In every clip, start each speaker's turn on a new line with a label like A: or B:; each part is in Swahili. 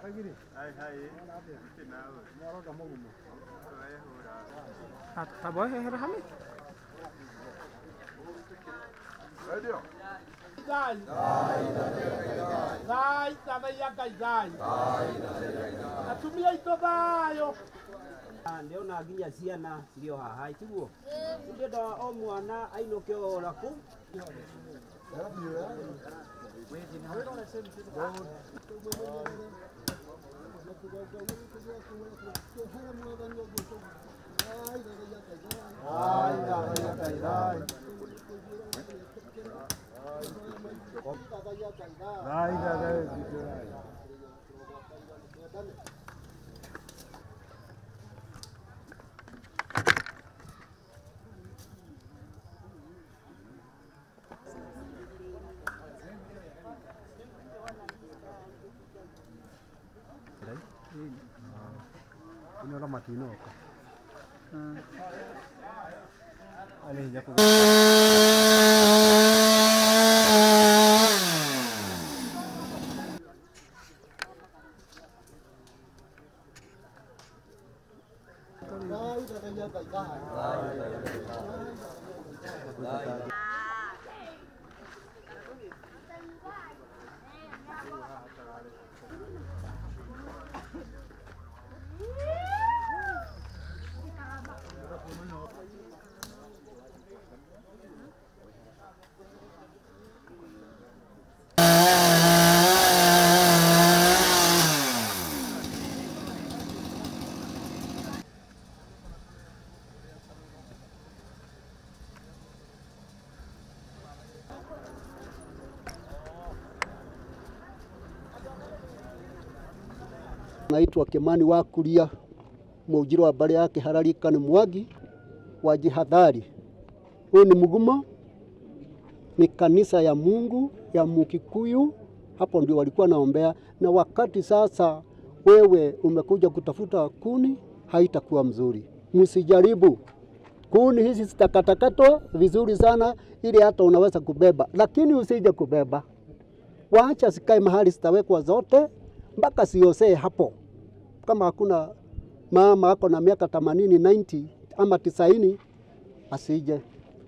A: tabohehera hami
B: Zai. Zai, thathaiya Ngai zai. Atumia aitũ thayũ.
C: ndiona nginya ciana cirĩ o haha tiguo ndĩrenda o mwana ainũke o naku
A: inora matinoka alenja ku
D: Naitwa Kimani wa Kuria, Mũnjiro wa mbari yake hararika ni Mwangi wa jihadhari. Huu ni mgumo, ni kanisa ya Mungu ya Mukikuyu, hapo ndio walikuwa naombea. Na wakati sasa wewe umekuja kutafuta kuni, haitakuwa mzuri. Msijaribu kuni hizi zitakatakatwa vizuri sana, ili hata unaweza kubeba, lakini usije kubeba. Waacha sikae mahali zitawekwa zote mpaka siosee hapo. Kama hakuna mama ako na miaka themanini 90 ama tisaini, asije.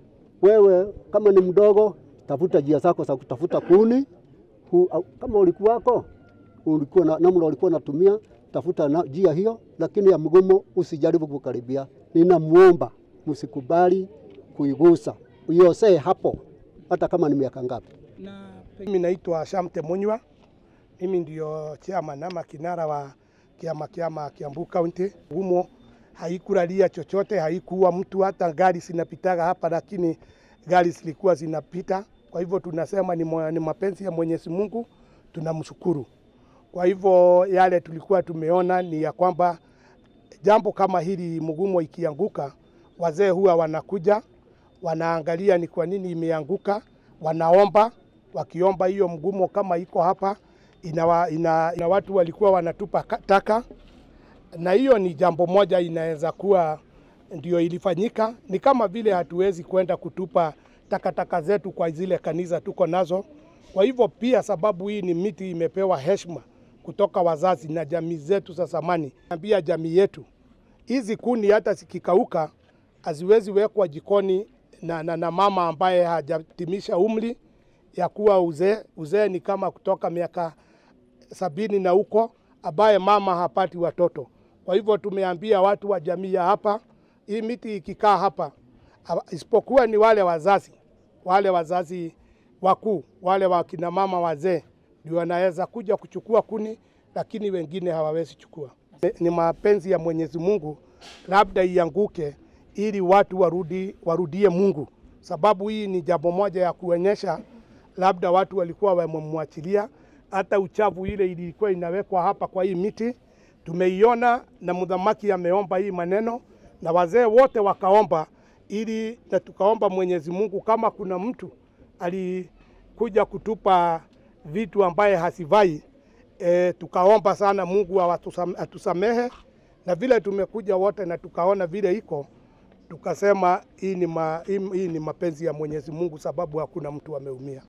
D: Wewe kama ni mdogo, tafuta njia zako za kutafuta kuni. Hu, au- kama ulikuwako ulikuwa na namna ulikuwa natumia, tafuta na njia hiyo, lakini ya mgumo usijaribu kukaribia. Ninamuomba msikubali kuigusa, uiosee hapo, hata kama ni miaka ngapi.
B: Mimi naitwa Shamte Munywa. Mimi ndio chairman ama kinara wa kiama kiama Kiambu County. Humo haikulalia chochote, haikuwa mtu, hata gari zinapitaga hapa, lakini gari zilikuwa zinapita. Kwa hivyo tunasema ni, mo- ni mapenzi ya Mwenyezi Mungu, tunamshukuru. Kwa hivyo yale tulikuwa tumeona ni ya kwamba jambo kama hili mgumo ikianguka, wazee huwa wanakuja wanaangalia ni kwa nini imeanguka, wanaomba. Wakiomba hiyo mgumo kama iko hapa, ina, ina, ina watu walikuwa wanatupa ka- taka, na hiyo ni jambo moja inaweza kuwa ndio ilifanyika. Ni kama vile hatuwezi kwenda kutupa takataka zetu kwa zile kanisa tuko nazo. Kwa hivyo pia, sababu hii ni miti imepewa heshima kutoka wazazi na jamii zetu za zamani, ambia jamii yetu hizi kuni hata zikikauka haziwezi wekwa jikoni na, na, na mama ambaye hajatimisha umri ya kuwa uzee. Uzee ni kama kutoka miaka sabini na huko, ambaye mama hapati watoto. Kwa hivyo tumeambia watu wa jamii ya hapa, hii miti ikikaa hapa, ha- isipokuwa ni wale wazazi, wale wazazi wakuu, wale wakina mama wazee ndio wanaweza kuja kuchukua kuni, lakini wengine hawawezi chukua. Ni mapenzi ya Mwenyezi Mungu, labda ianguke ili watu warudi, warudie Mungu, sababu hii ni jambo moja ya kuonyesha labda watu walikuwa wamemwachilia. Hata uchafu ile ilikuwa inawekwa hapa kwa hii miti tumeiona, na mdhamaki ameomba hii maneno na wazee wote wakaomba, ili na tukaomba Mwenyezi Mungu kama kuna mtu alikuja kutupa vitu ambaye hasivai e, tukaomba sana Mungu awatusam- atusamehe, na vile tumekuja wote na tukaona vile iko, tukasema hii ni, ma, hii, hii ni mapenzi ya Mwenyezi Mungu sababu hakuna mtu ameumia.